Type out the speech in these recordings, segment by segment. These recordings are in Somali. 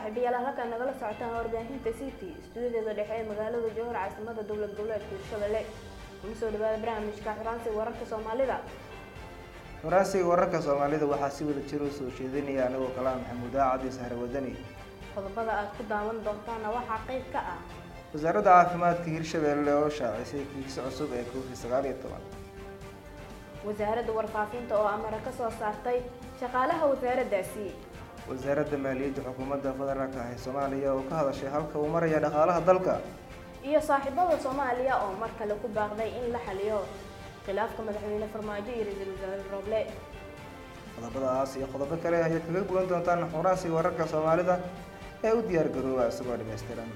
saaxiibayaal halkan nagala socotaan warbaahinta city stuudiyadeeda dhexe ee magaalada jowhar caasimada dowlad goboleedka hirshabelle kuna soo dhawaada barnaamijka xuraansiga wararka soomaalida xuraansiga wararka soomaalida waxaa si wada jir u soo jeedinaya anigoo kalaa maxamuud aacadi sahre wadani qodobada aad ku daawan doontaana waxaa qayb ka ah wasaaradda caafimaadka hirshabelle oo shaacisay kiis cusub ee covid sagaal iyo toban wasaaradda warfaafinta oo amara ka soo saartay shaqaalaha wasaaraddaasi wasaaradda maaliyadda xukuumadda federaalka ah ee soomaaliya oo ka hadashay halka uu maraya dhaqaalaha dalka iyo saaxiibada soomaaliya oo mar kale ku baaqday in la xaliyo khilaafka madaxweyne farmaajo iyo ra-iisul wasaare roble qodobadaas iyo qodobo kale ayaad kaga gulan doontaan xuraansiga wararka soomaalida ee u diyaar garooba isagoo dhammaystiran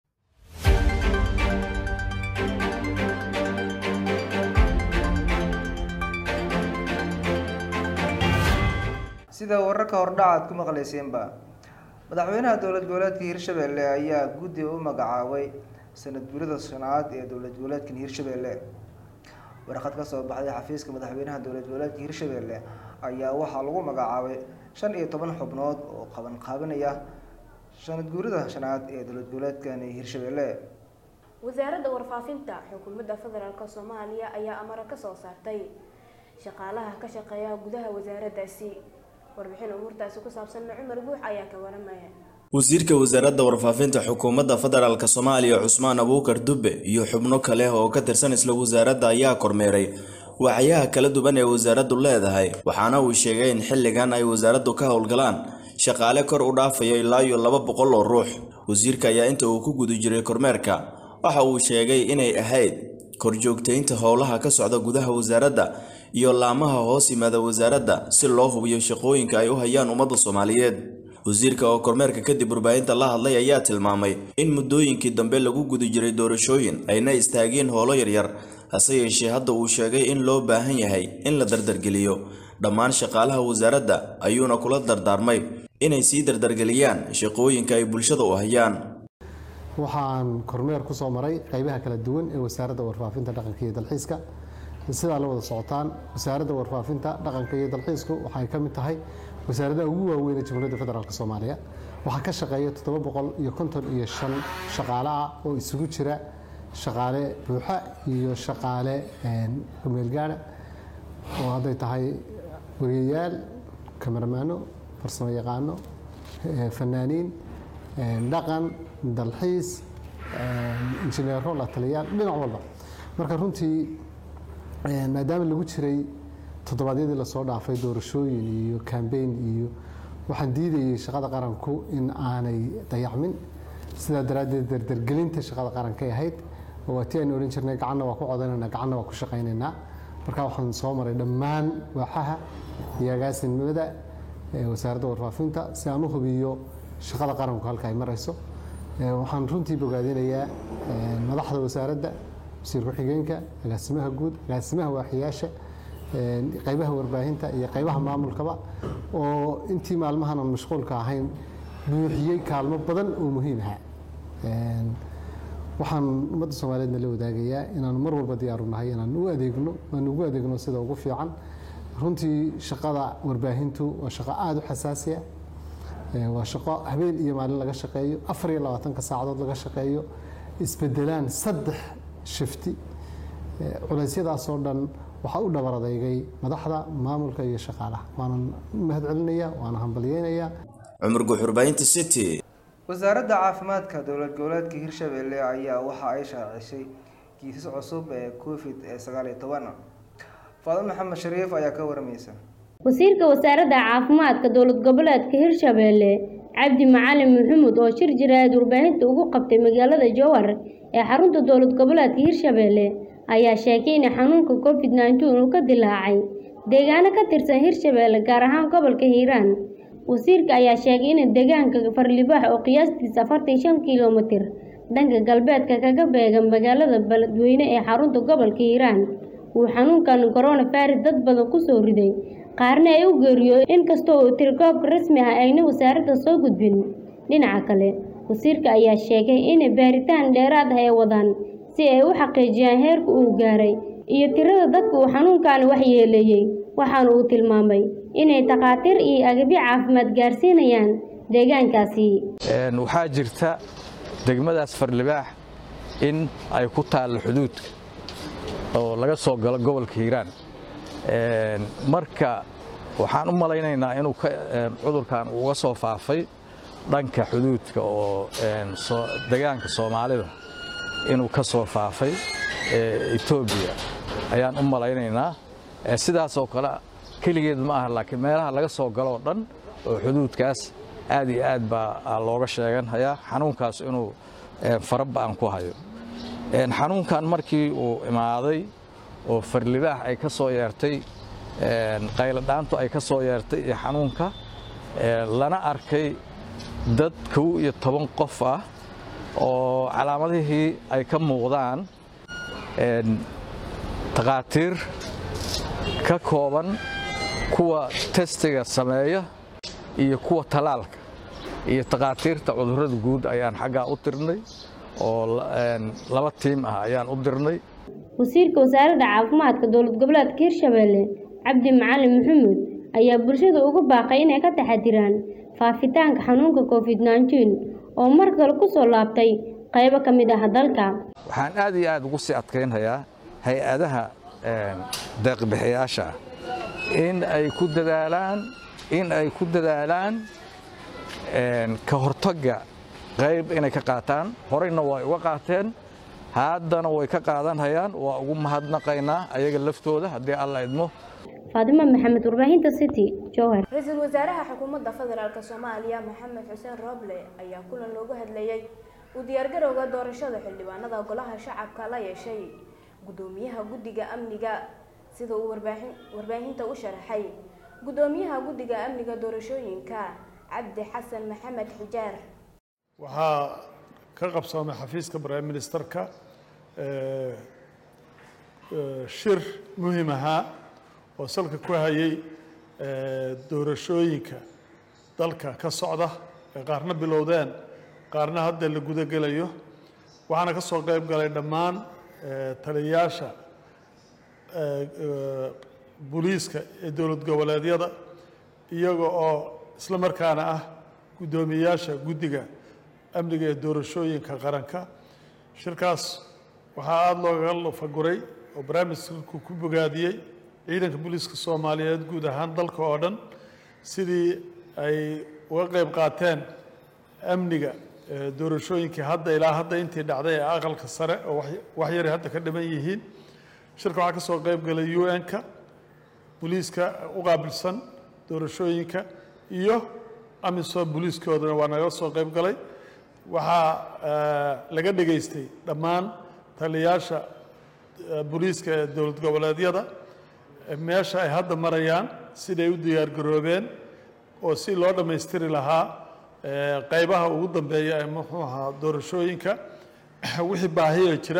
sida wararka hordhaca aad ku maqlayseenba madaxweynaha dowlad goboleedka hirshabelle ayaa guddi u magacaabay sanad guurida shanaad ee dowlad goboleedkan hirshabelle warqad ka soo baxday xafiiska madaxweynaha dowlad goboleedka hirshabelle ayaa waxaa lagu magacaabay shan iyo toban xubnood oo qaban qaabanaya sanad guurida shanaad ee dowlad goboleedkan hirshabelle wasaaradda warfaafinta xukuumadda federaalk soomaaliya ayaa amara ka soo saartay shaqaalaha ka shaqeeya gudaha wasaaraddaasi warbixin umuurtaasi ku saabsanna cumar guux ayaa ka waramaya wasiirka wasaaradda warfaafinta xukuumadda federaalk soomaaliya cusmaan abuukar dubbe iyo xubno kale oo ka tirsan isla wasaaradda ayaa kormeeray waxyaha kala duwan ee wasaaraddu leedahay waxaana uu sheegay in xilligan ay wasaaraddu ka howlgalaan shaqaale kor u dhaafayo ilaa iyo laba boqol oo ruux wasiirka ayaa inta uu ku guda jiray kormeerka waxa uu sheegay inay ahayd korjoogtaynta howlaha ka socda gudaha wasaaradda iyo laamaha hoos yimaada wasaaradda si loo hubiyo shaqooyinka ay u hayaan ummadda soomaaliyeed wasiirka oo kormeerka kadib warbaahinta la hadlay ayaa tilmaamay in muddooyinkii dambe lagu guda jiray doorashooyin ayna istaageen howlo yaryar hase yeeshee hadda uu sheegay in loo baahan yahay in la dardargeliyo dhammaan shaqaalaha wasaaradda ayuuna kula dardaarmay inay sii dardargeliyaan shaqooyinka ay bulshada u hayaan waxaan kormeer ku soo maray qaybaha kala duwan ee wasaaradda warfaafinta dhaqanka iyo dalxiiska sidaa la wada socotaan wasaaradda warfaafinta dhaqanka iyo dalxiisku waxay ka mid tahay wasaaradaha ugu waaweyn ee jamhuuriyadda federaalk soomaaliya waxaa ka shaqeeya toddoba boqol iyo konton iyo shan shaqaale ah oo isugu jira shaqaale buuxa iyo shaqaale kumeelgaada oo hadday tahay wariyayaal kamaramaano farsamo yaqaano fanaaniin dhaqan dalxiis injineero la taliyaal dhinac walba marka runtii maadaama lagu jiray toddobaadyadii lasoo dhaafay doorashooyin iyo kambeyn iyo waxaan diidayay shaqada qaranku in aanay dayacmin sidaa daraaddeed dardargelinta shaqada qarankay ahayd waa tii aynu odhan jirnay gacanna waa ku codanayna gacanna waa ku shaqaynaynaa marka waxaan soo maray dhammaan waaxaha iyo agaasinimada wasaaradda warfaafinta si aan u hubiyo shaqada qaranku halka ay marayso waxaan runtii bogaadinayaa madaxda wasaaradda wasiir ku-xigeenka agaasimaha guud agaasimaha waaxiyaasha qaybaha warbaahinta iyo qaybaha maamulkaba oo intii maalmahan aan mashquulka ahayn buuxiyey kaalmo badan oo muhiim aha waxaan ummadda soomaaliyeedna la wadaagayaa inaanu mar walba diyaaru nahay inaan u adeegno aan ugu adeegno sida ugu fiican runtii shaqada warbaahintu waa shaqo aada u xasaasiya waa shaqo habeen iyo maalin laga shaqeeyo afar iyo labaatanka saacadood laga shaqeeyo isbedelaan saddex shifti culeysyadaasoo dhan waxaa u dhabar adeygay madaxda maamulka iyo shaqaalaha waanan mahad celinaya waana hambalyeynayaa cumar guux warbaahinta city wasaaradda caafimaadka dowlad goboleedka hirshabelle ayaa waxa ay shaacisay kiisas cusub ee covid ee sagaal iyo toban faadimo maxamed shariif ayaa ka waramaysa wasiirka wasaaradda caafimaadka dowlad goboleedka hirshabelle cabdi macalin maxamuud oo shir jiraad warbaahinta ugu qabtay magaalada jowhar ee xarunta dowlad goboleedka hirshabelle ayaa sheegay in xanuunka covid nneteen uu ka dilaacay deegaano ka tirsan hirshabelle gaar ahaan gobolka hiiraan wasiirka ayaa sheegay in deegaanka farlibaax oo qiyaastiisa afartan shan kilomitir dhanka galbeedka kaga beegan magaalada beledweyne ee xarunta gobolka hiiraan uu xanuunkan coronavirus dad badan kusoo riday qaarna ay u geeriyo inkastoo uu tirkoobka rasmi ah ayna wasaaradda soo gudbin dhinaca kale wasiirka ayaa sheegay in baaritaan dheeraad ah ay wadaan si ay u xaqiijiyaan heerka uu gaaray iyo tirada dadka uu xanuunkan waxyeeleeyey waxaana uu tilmaamay inay takhaatiir iyo agabyo caafimaad gaarsiinayaan deegaankaasi waxaa jirta degmadaas farlibaax in ay ku taallo xuduudka oo laga soo galo gobolka hiiraan marka waxaan u malaynaynaa inuu cudurkan uga soo faafay dhanka xuduudka oo degaanka soomaalida inuu ka soo faafay etoobiya ayaan u malaynaynaa sidaasoo kale keligeed ma aha laakiin meelaha laga soo galoo dhan oo xuduudkaas aad iyo aad baa looga sheeganhayaa xanuunkaas inuu faraba'an ku hayo xanuunkan markii uu imaaday oo farlibaax ay ka soo yeertay qayladhaantu ay ka soo yeertay iyo xanuunka lana arkay dad kow iyo toban qof ah oo calaamadihii ay ka muuqdaan takhaatiir ka kooban kuwa testiga sameeya iyo kuwa talaalka iyo takhaatiirta cudurrada guud ayaan xaggaa u dirnay oo laba tiim ah ayaan u dirnay wasiirka wasaaradda caafimaadka dowlad goboleedka hirshabeelle cabdi macalin maxamuud ayaa bulshada ugu baaqay inay ka taxadiraan faafitaanka xanuunka covid nneteen oo mar kale ku soo laabtay qaybo ka mid ah dalka waxaan aad iyo aad ugu sii adkaynhayaa hay-adaha deeqbixiyaasha in ay ku dadaalaan in ay ku dadaalaan ka hortagga qayb inay ka qaataan horeyna way uga qaateen haddana way ka qaadanhayaan waa ugu mahadnaqaynaa ayaga laftooda haddii alla idmo faadimo maxamed warbaahinta city jowhar ra-iisul wasaaraha xukuumadda federaalk soomaaliya maxamed xuseen rooble ayaa kulan loogu hadlayey uu diyaargarowga doorashada xildhibaanada golaha shacabka la yeeshay gudoomiyaha guddiga amniga sida uu warbaahinta u sharaxay gudoomiyaha guddiga amniga doorashooyinka cabdi xasan maxamed xijaar waxaa ka qabsoomay xafiiska prime ministerka shir muhiim ahaa oo salka ku hayay doorashooyinka dalka ka socda ee qaarna bilowdeen qaarna hadda la guda gelayo waxaana ka soo qayb galay dhammaan taliyayaasha booliiska ee dowlad goboleedyada iyaga oo isla markaana ah guddoomiyeyaasha guddiga amniga ee doorashooyinka qaranka shirkaas waxaa aada loogaga lafaguray oo barnaamijku ku bogaadiyey ciidanka booliiska soomaaliyeed guud ahaan dalka oo dhan sidii ay uga qayb qaateen amniga doorashooyinkii hadda ilaa hadda intii dhacday ee aqalka sare oo wax yaray hadda ka dhiman yihiin shirka waxaa ka soo qayb galay u n-ka booliiska u qaabilsan doorashooyinka iyo amisom booliiskoodana waa naga soo qayb galay waxaa laga dhegaystay dhammaan taliyayaasha booliiska ee dowlad goboleedyada meesha ay hadda marayaan siday u diyaargaroobeen oo si loo dhammaystiri lahaa qaybaha ugu dambeeya ee muxuu ahaa doorashooyinka wixii baahiya jira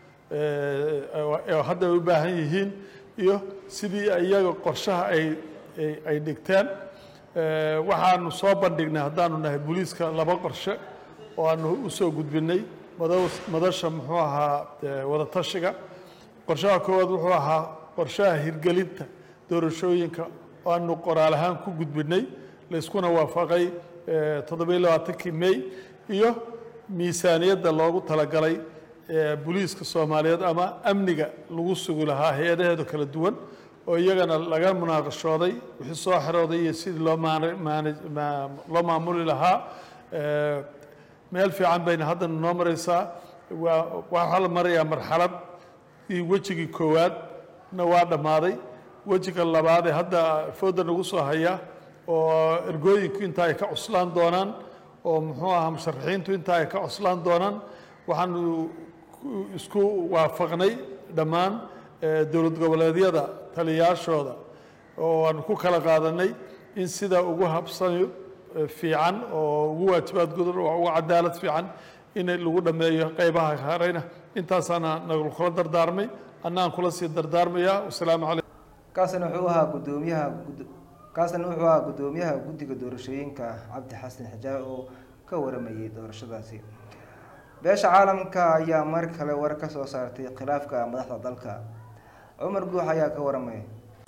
oo hadda ay u baahan yihiin iyo sidii iyaga qorshaha ay ay dhigteen waxaanu soo bandhignay haddaanu nahay booliiska laba qorshe oo aanu u soo gudbinay madasha muxuu ahaa wadatashiga qorshaha koowaad wuxuu ahaa qorshaha hirgelinta doorashooyinka oo aanu qoraal ahaan ku gudbinay layskuna waafaqay toddobiyo labaatankii may iyo miisaaniyadda loogu talagalay booliiska soomaaliyeed ama amniga lagu sugi lahaa hay-adaheeda kala duwan oo iyagana laga munaaqashooday wixii soo xerooday iyo sidii loo loo maamuli lahaa meel fiican bayna haddana noo maraysaa waa waxaa la marayaa marxalad iyo wejigii koowaadna waa dhammaaday wejiga labaadee hadda fooda nagu soo haya oo ergooyinku inta ay ka cuslaan doonaan oo muxuu ahaa musharaxiintu inta ay ka cuslaan doonaan waxaanu isku waafaqnay dhammaan dowlad goboleedyada taliyayaashooda oo aanu ku kala qaadanay in sida ugu habsani fiican oo ugu waajibaad gudan oo ugu cadaalad fiican in lagu dhammeeyo qaybaha hareyna intaasaana nagu kula dardaarmay annaan kula sii dardaarmayaa wasalaamu calaykum kaasina wuxuu ahaa gudoomiyaha kaasina wuxuu ahaa guddoomiyaha guddiga doorashooyinka cabdi xasan xijaar oo ka waramayay doorashadaasi beesha caalamka ayaa mar kale war ka soo saartay khilaafka madaxda dalka cumar guux ayaa ka waramaya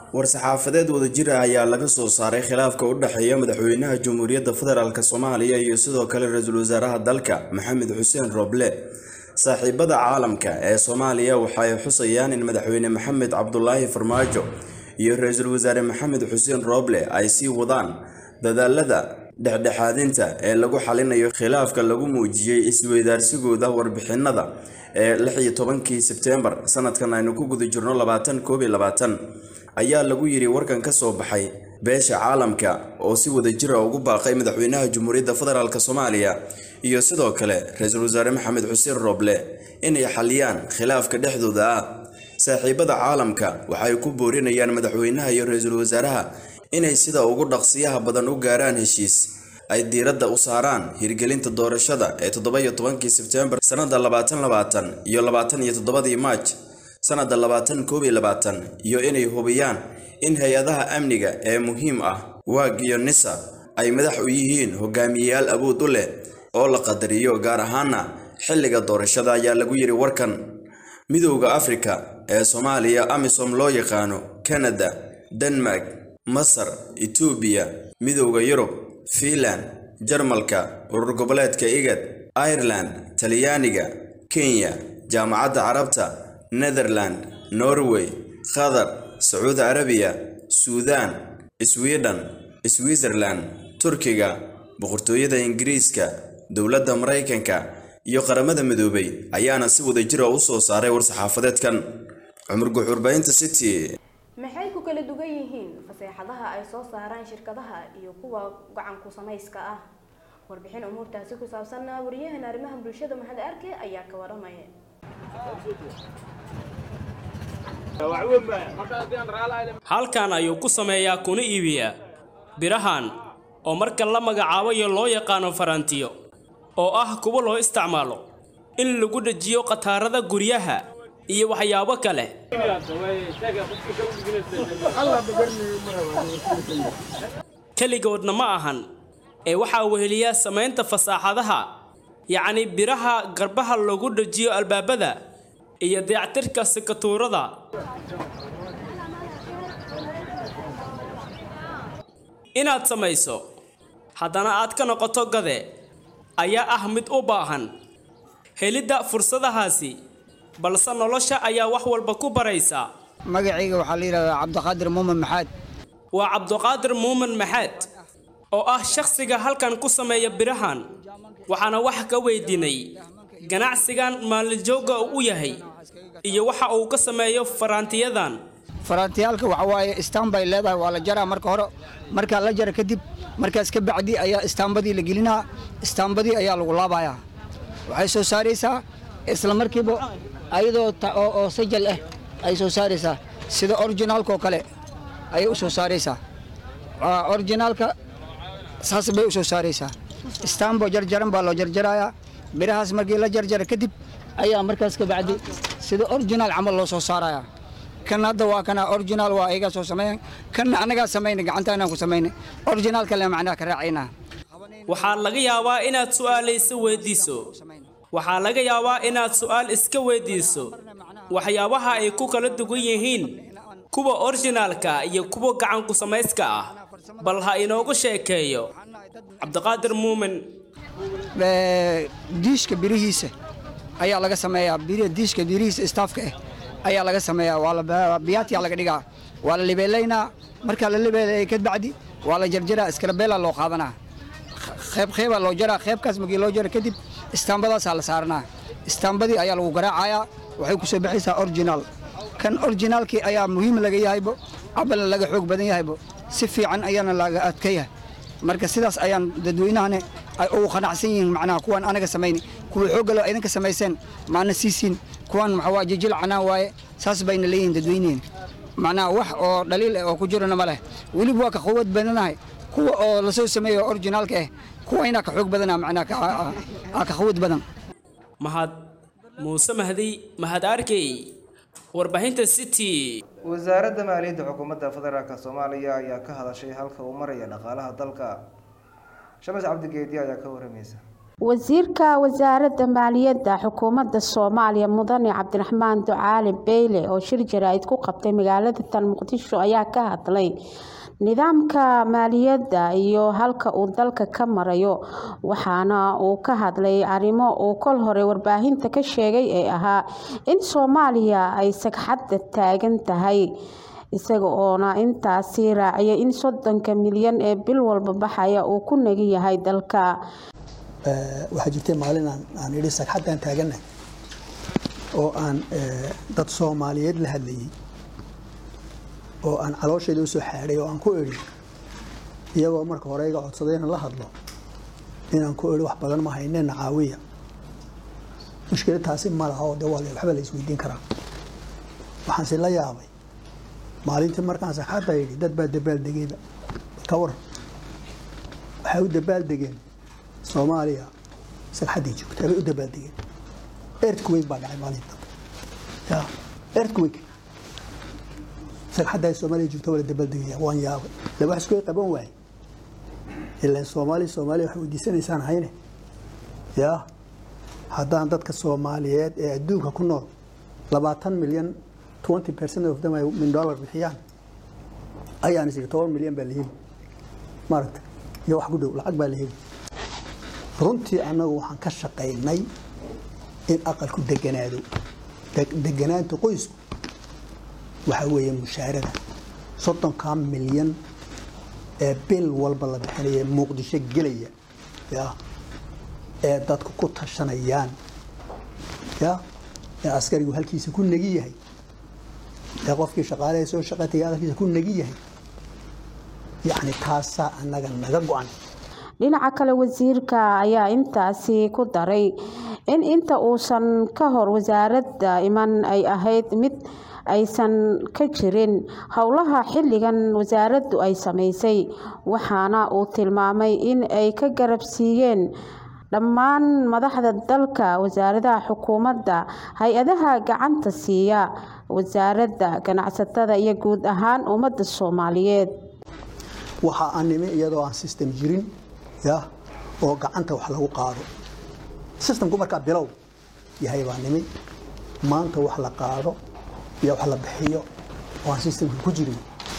war-saxaafadeed wadajir ah ayaa laga soo saaray khilaafka u dhexeeya madaxweynaha jamhuuriyadda federaalk soomaaliya iyo sidoo kale ra-iisul wasaaraha dalka maxamed xuseen roble saaxiibada caalamka ee soomaaliya waxay xusayaan in madaxweyne maxamed cabdulaahi farmaajo iyo ra-iisul wasaare maxamed xuseen roble ay sii wadaan dadaalada dhexdhexaadinta ee lagu xalinayo khilaafka lagu muujiyey isweydaarsigooda warbixinada ee lix iyo tobankii sebteembar sanadkan aynu ku guda jirno labaatan koob iyo labaatan ayaa lagu yidhi warkan ka soo baxay beesha caalamka oo si wadajira ugu baaqay madaxweynaha jamhuuriyadda federaalk soomaaliya iyo sidoo kale ra-iisul wasaare maxamed xuseen roble inay xaliyaan khilaafka dhexdooda ah saaxiibada caalamka waxay ku boorinayaan madaxweynaha iyo ra-iisul wasaaraha inay sida ugu dhaqsiyaha badan u gaaraan heshiis ay diiradda u saaraan hirgelinta doorashada ee toddoba iyo tobankii sebteembar sannada labaatan labaatan iyo labaatan iyo toddobadii maaj sannada labaatan koob iyo labaatan iyo inay hubiyaan in hay-adaha amniga ee muhiim ah waag iyo nisa ay madax u yihiin hogaamiyeyaal awood u leh oo la qadariyo gaar ahaana xilliga doorashada ayaa lagu yidhi warkan midowda afrika ee soomaaliya amisom loo yaqaano kanada denmark masar etoobiya midowda yurub fiinland jarmalka urur goboleedka igad ireland talyaaniga kenya jaamacadda carabta netherland norway qatar sacuudi carabiya suudaan sweden switzerland turkiga boqortooyada ingiriiska dowladda maraykanka iyo qaramada midoobay ayaana si wadajira u soo saaray war-saxaafadeedkan cumar guxurbaynta city maxay ku kala dugan yihiin faseexadaha ay soo saaraan shirkadaha iyo kuwa gacanku samayska ah warbixin umuurtaasi ku saabsanna wariyahan arrimaha bulshada maxamed arke ayaa ka waramaya halkan ayuu ku sameeyaa kuna iibiyaa birahan oo marka la magacaabayo loo yaqaano farantiyo oo ah kuwo loo isticmaalo in lagu dhajiyo khataarada guryaha iyo waxyaabo kale keligoodna ma ahan ee waxaa weheliya samaynta fasaaxadaha yacni biraha garbaha lagu dhajiyo albaabada iyo dayactirka sikatuurada inaad samayso haddana aad ka noqoto gade ayaa ah mid u baahan helidda fursadahaasi balse nolosha ayaa wax walba ku baraysa magacayga waxaa la yidhahdaa cabdiqaadir muumin maxaad waa cabdiqaadir muumin maxaad oo ah shakhsiga halkan ku sameeya birahan waxaana wax ka weydiinay ganacsigan maalinjooga u yahay iyo waxa uu ka sameeyo faraantiyadan faraantiyaalka waxa waaye istaan bay leedahay waa la jaraa marka hore markaa la jara kadib markaas ka bacdi ayaa istaambadii la gelinaa istaambadii ayaa lagu laabayaa waxay soo saaraysaa isla markiiba ayadoo oo sajal ah ay soo saaraysaa sida orijinaalka oo kale ayay u soo saaraysaa orijinaalka saas bay u soo saaraysaa istaambo jarjaran baa loo jarjarayaa birahaas markii la jarjara kadib ayaa markaas ka bacdi sida orijinaal camal loo soo saarayaa kan hadda waa kana orijinaal waa ayagaa soo sameeyan kanna annagaa samayna gacantaanaan ku samayna orijinaalka le macnaha ka raacaynaa waxaa laga yaabaa inaad su'aalaysa weydiiso waxaa laga yaabaa inaad su'aal iska weydiiso waxyaabaha ay ku kala dugan yihiin kuwa orijinaalka iyo kuwa gacanku samayska ah bal ha inoogu sheekeeyo cabdiqaadir muumin diishka birihiisa ayaa laga sameeyaa diishka birihiisa istaafka ah ayaa laga sameeyaa waa biyaatiyaa laga dhigaa waa la libeelaynaa markaa la libeelaya ka bacdi waa la jarjaraa iskarabeelaa loo qaadanaa qayb qaybaa loo jaraa qaybkaas markii loo jara kadib istaambadaasaa la saaranaa istaambadii ayaa lagu garaacayaa waxay ku soo baxaysaa orijinaal kan orijinaalkii ayaa muhiim laga yahaybo cabalna laga xoog badan yahaybo si fiican ayaana laga adkaya marka sidaas ayaan dadweynahane ay ugu qanacsan yihiin macnaha kuwan anaga samayni kuwa xooggalo idinka samayseen maana siisiin kuwan maxaa waa jijil canaan waaye saas bayna leeyihiin dadweyniheen macnaha wax oo dhaliil ah oo ku jirana ma leh weliba waa ka quwad badanahay kuwa oo lasoo sameeyo orijinaalka ah kuwa inaa ka xoog badana macnaha ka quwad badan mahad muuse mahdi mahad arkey warbaahinta city wasaaradda maaliyadda xukuumadda federaalk soomaaliya ayaa ka hadashay halka uu maraya dhaqaalaha dalka shamas cabdigeedi ayaa ka waramaysa wasiirka wasaaradda maaliyadda xukuumadda soomaaliya mudane cabdiraxmaan ducaali beyle oo shir jaraa'id ku qabtay magaalada tan muqdisho ayaa ka hadlay nidaamka maaliyadda iyo halka uu dalka ka marayo waxaana uu ka hadlay arrimo uu kol hore warbaahinta ka sheegay ee ahaa in soomaaliya ay sagxadda taagan tahay isaga oona intaasi raaciyay in soddonka milyan ee bil walba baxaya uu ku nagi yahay dalka waxaa jirtay maalin aan idhi sagxaddaan taagannahay oo aan dad soomaaliyeed la hadlayay oo aan caloosheeda usoo xaadhay oo aan ku idhi iyagoo marka hore iga codsaday inaan la hadlo inaan ku idhi wax badan ma hayneenna caawiya mushkilad taasi ma laha oo de waa waxba la isweydiin karaa waxaanse la yaabay maalintii markaan sagxadda yidhi dad baa dabaaldegayba ka waran waxay u dabaaldegeen soomaaliya sagxaddii joogtay bay u dabaaldegeen earthquake baa dhacay maalinta ya earthquake sagxadda soomaaliya joogta waa la dabaaldegaya waan yaabay la wax isku qaban waaye ilaan soomaaliya soomaaliya waxay weydiisanaysaan hayne ya haddaan dadka soomaaliyeed ee adduunka ku nool labaatan milyan twenty percent of them ay min dollar bixiyaan ayaan is toban milyan baa la heli maaragta iyo wax ku dhow lacag baa la heli runtii annagu waxaan ka shaqaynay in aqalku deganaado deganaanta qoysku waxa weeye mushaarada soddonkaa milyan ee bil walba la bixinaya muqdisho gelaya ya ee dadku ku tashanayaan ya ee askarigu halkiisa ku negi yahay ee qofkii shaqaalaha soo shaqataya halkiisa ku negi yahay yacni taasaa annaga naga go-an dhinaca kale wasiirka ayaa intaasi ku daray in inta uusan ka hor wasaaradda iman ay ahayd mid aysan ka jirin howlaha xilligan wasaaraddu ay samaysay waxaana uu tilmaamay in ay ka garab siiyeen dhammaan madaxda dalka wasaaradaha xukuumadda hay-adaha gacanta siiya wasaaradda ganacsatada iyo guud ahaan ummadda soomaaliyeed waxa aan nimi iyadoo aan system jirin ya oo gacanta wax lagu qaado systemku markaa bilow yahay baa nimi maanta wax la qaado iyo wax la bixiyo oo aan systemka ku jirin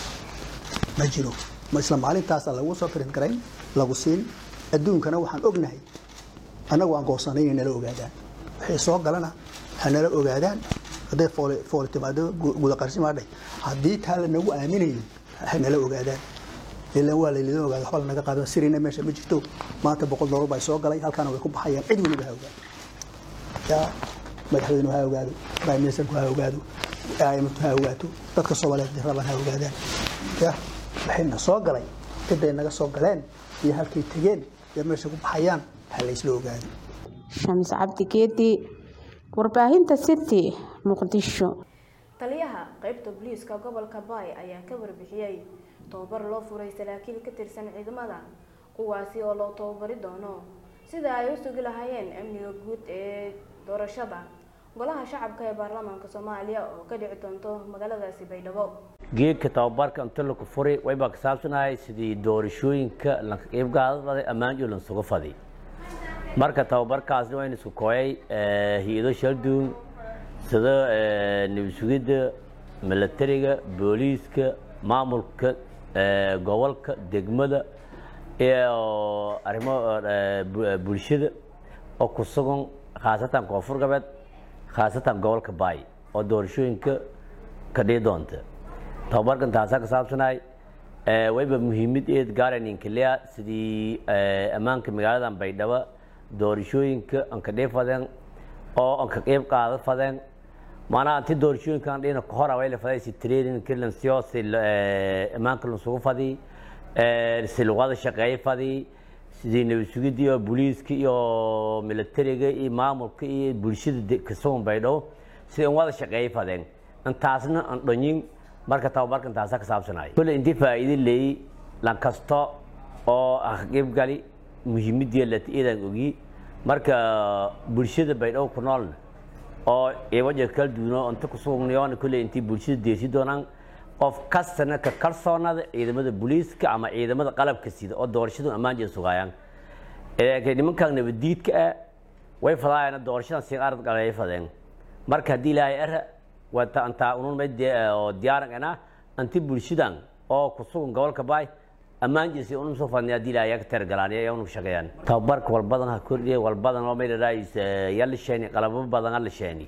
ma jiro ma isla maalintaasa lagu soo print garayn lagu siin adduunkana waxaan ognahay annagu aan goosanay inay nala ogaadaan wixii soo galana ha nala ogaadaan hadday foole foole timaado gudaqarsimaadhay haddii taa lanagu aaminayo ha nala ogaadaan ilan waa laylidin ogaada waxba lanaga qaado sirina meesha ma jirto maanta boqol doolar baa soo galay halkaana way ku baxayaan cid weliba ha ogaado yaa madaxweynuhu ha ogaado prime ministerku ha ogaado imtu ha ogaato dadka soomaaliyeed raban ha ogaadaan ya waxayna soo galay ciday naga soo galeen iyo halkay tegeen iyo meesha ku baxayaan ha laysla ogaado shamis cabdi geedi warbaahinta city muqdisho taliyaha qeybta booliiska gobolka baay ayaa ka warbixiyey tababar loo furay saraakiil ka tirsan ciidamada kuwaasi oo loo tababari doono sida ay u sugi lahaayeen amniga guud ee doorashada golaha shacabka ee baarlamaanka soomaaliya oo ka dhici doonto magaaladaasi baydhabo geedka tababarka inta laku furay waybaa ka saabsanahay sidii doorashooyinka lanqaybgaadada ammaanjo lansugu faday marka tababarkaasna waynu isku kooyay hay-ado shalduun sida nabad sugidda milatariga booliiska maamulka gobolka degmada iyo arrimo bulshada oo ku sugan khaasatan koonfur galbeed khaasatan gobolka baay oo doorashooyinka ka dhici doonta tababarkan taasaa ka saabsanahay wayba muhiimad eed gaaraninkalea sidii ammaanka magaaladan baydhabo doorashooyinka aan ka dhici fadeen oo aan ka qeyb qaada fadeen maanaha inti doorashooyinkan dhina kahora way la faday si training kirlansiyo si ammaanka lansugu fadi si luqada shaqeeya fadi sidii nabad sugidda iyo booliiska iyo milatariga iyo maamulka iyo bulshada kasugan baydhabo si aan wada shaqeeya fadeen intaasna aan dhonyin marka tababarka intaasaa ka saabsanaya kule intii faa'iido leeyey lan kasto oo aqib gali muhiimadii latiidan ogi marka bulshada baydhabo ku noolna oo iwaja kala duwano inta kusugnayoona kule intii bulshada deesi doonaan qof kastana ka kalsoonada ciidamada booliiska ama ciidamada qalabka sida oo doorashadu ammaan jee sugaayaan ee nimankan nabadiidka ah way fadaayana doorashadan si qaarad galay fadeen marka hadii ilaahay ara wata anta unun mid oo diyaaran ana anti bulshadan oo ku sugan gobolka baay ammaan jirsi unun soo fadniya hadii ilaahay ka tar galaan ee unu shaqeeyaan tababarka wal badan ha kordhiye wal badan oo meel raayis yalla sheeni qalabo badan la sheeni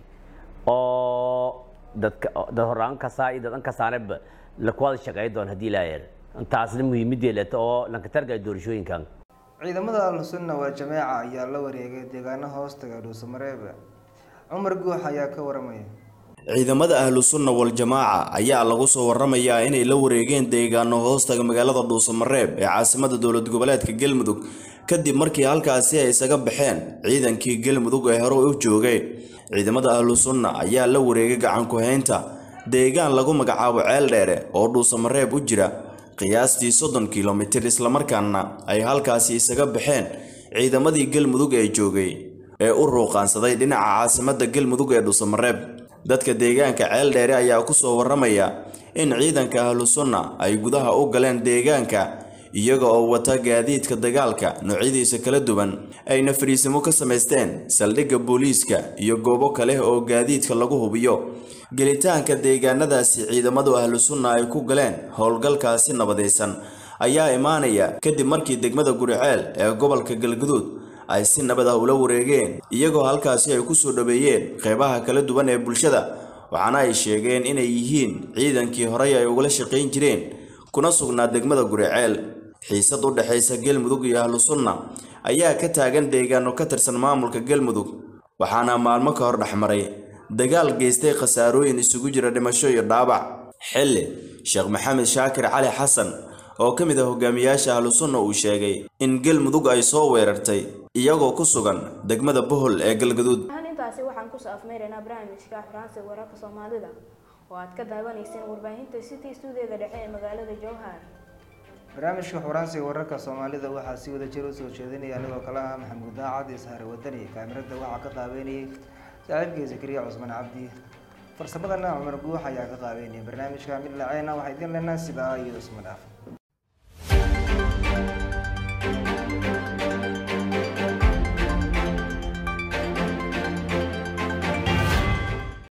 oo dadka dad horaan ka saa dad an ka saanaba la kuwada shaqeey doon hadii ilaahay intaasna muhiimadii leeto oo lanka targa doorashooyinkan ciidamada ahlusunna waa jameeca ayaa la wareegay deegaano hoostaga dhuusamareebe cumar guux ayaa ka waramaya ciidamada ahlu sunna wal jamaaca ayaa lagu soo waramayaa inay la wareegeen deegaano hoostaga magaalada dhuusamareeb ee caasimada dowlad goboleedka galmudug kadib markii halkaasi ay isaga baxeen ciidankii galmudug ee hore u joogay ciidamada ahlu sunna ayaa la wareegay gacan ku-haynta deegaan lagu magacaabo ceel dheere oo dhuusamareeb u jira qiyaastii soddon kilomitir islamarkaana ay halkaasi isaga baxeen ciidamadii galmudug ee joogay ee u ruuqaansaday dhinaca caasimada galmudug ee dhuusamareeb dadka deegaanka ceel dheere ayaa ku soo warramaya in ciidanka ahlu sunna ay gudaha u galeen deegaanka iyaga oo wata gaadiidka dagaalka noocyadiisa kala duwan ayna fariisimo ka samaysteen saldhigga booliiska iyo goobo kale oo gaadiidka lagu hubiyo gelitaanka deegaanadaasi ciidamadu ahlu sunna ay ku galeen howlgalkaasi nabadaysan ayaa imaanaya kadib markii degmada guriceel ee gobolka galguduud ay si nabad ah ula wareegeen iyagoo halkaasi ay ku soo dhaweeyeen qeybaha kala duwan ee bulshada waxaana ay sheegeen inay yihiin ciidankii horey ay ugala shaqayn jireen kuna sugnaa degmada guriceel xiisad u dhexaysa galmudug iyo ahlu sunna ayaa ka taagan deegaano ka tirsan maamulka galmudug waxaana maalmo ka hor dhexmaray dagaal geystay khasaarooyin isugu jira dhimasho iyo dhaabac xilli sheekh maxamed shaakir cali xasan oo ka mid ah hogaamiyaasha ahlu sunna uu sheegay in galmudug ay soo weerartay iyagoo ku sugan degmada bohol ee galgaduud ahaan intaasi waxaan kusoo afmeynaynaa barnaamijka xuraansi wararka soomaalida oo aad ka daawanayseen warbaahinta city stuudiyoda dhexe ee magaalada jowhar barnaamijka xuraansiga wararka soomaalida waxaa si wada jir usoo jeedinaya anigoo kale ah maxamuud daacad ishaare wadani kaamirada waxaa ka qaabeynayay saaxiibkii zakariya cusmaan cabdi farsamadana cumar guux ayaa ka qaabeynaya barnaamijka mid laceena waxaa idin leenaa sidaa iyo isma dhaaf